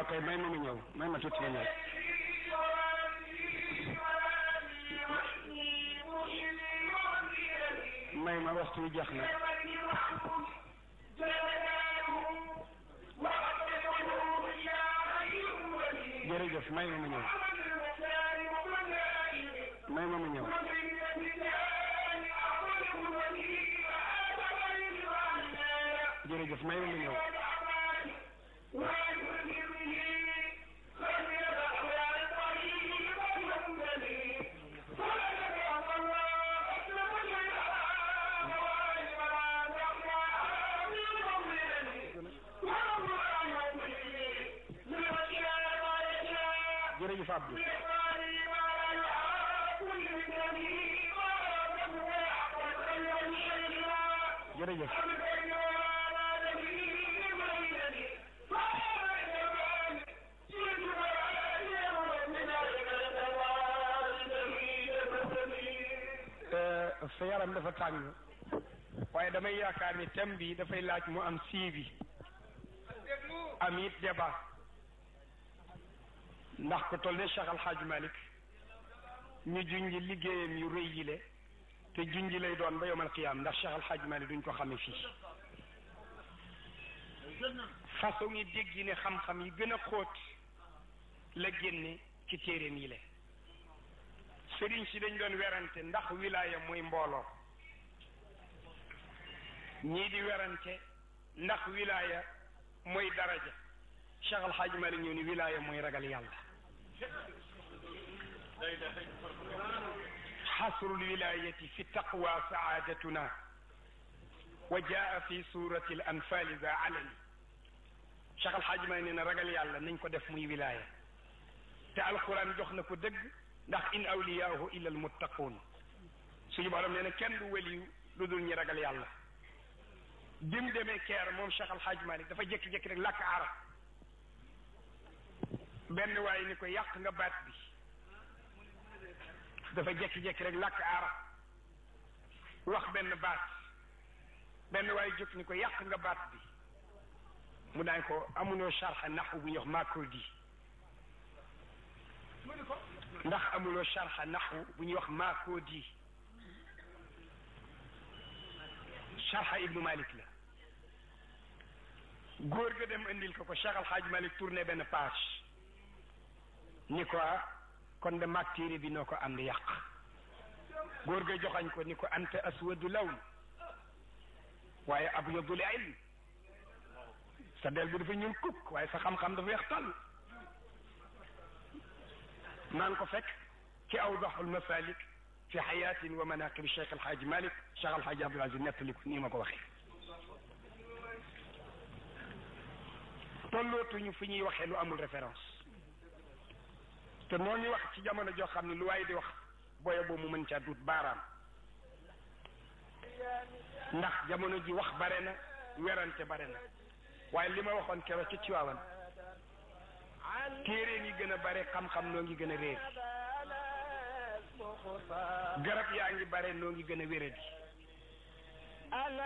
waaw kay may ma ma ñëw may ma tuuti ma ñëw may ma waxtu wi jeex na jërëjëf may ma ma ñëw may ma ma ñëw jërëjëf may ma ma ñëw jërëjëf Abdou jërëjëf sa yaram dafa tàng waaye damay yaakaar ni thème bi dafay laaj mu am suivi am it débat ndax ko toll ne Cheikh Al Hadj Malick ñu junji liggéeyam yu rëy yile te junji lay doon ba yomal qiyaam ndax Cheikh Al Hadj Malick duñ ko xame fii façon yi dégg ne xam-xam yi gën a xóot la génne ci téeréem yile sëriñ si dañ doon werante ndax wilaaya mooy mbooloo ñii di werante ndax wilaaya mooy daraja Cheikh Al Hadj Malick ñëw ni wilaaya mooy ragal yàlla xasrul wilayati fi taqwa saadatuna wa jaa fi surati al anfali za alani Cheikh Al Hadj Malick nee na ragal yàlla nañ ko def muy wilaaya te alquran jox na ko dëgg ndax in awliyaahu illa al muttaquun suñu borom nee na kenn du waliyu lu dul ñi ragal yàlla bi mu demee keer moom Cheikh Al Hadj Malick dafa jékki-jékki rek làkk arab benn waaye ni ko yàq nga baat bi dafa jékki-jékki rek làkk arab wax benn baat benn waaye jóg ni ko yàq nga baat bi mu daan ko amunoo sharxa naxu bu ñuy wax makurdi ndax amuloo sharxa naxu bu ñuy wax makurdi sharxa ibnu malik la góor ga dem indil ko ko Cheikh Al Hadj Malick tourné benn page ni ko kon de mag téere bi noo ko ànd yàq góor ga joxañ ko ni ko anta aswadu lawn waaye abyadul ilm sa del bi dafa ñuul kukk waaye sa xam-xam dafa weex tàll maa ngi ko fekk ci awdaxul masalik fi xayatin wa manaqib Cheikh Al Hadj Malick Cheikh Al Hadj Abdoul Aziz nettali ko nii ma ko waxee tollootuñu fi ñuy waxee lu amul référence te noo ñu wax ci jamono joo xam ne lu waaye di wax boye boo mu mën caa dut baaraam ndax jamono ji wax bare na werante bare na waaye li ma waxoon keroog ci Tiwaawan téere ngi gën a bare xam-xam noo ngi gën a réer garab yaa ngi bare noo ngi gën a wéradi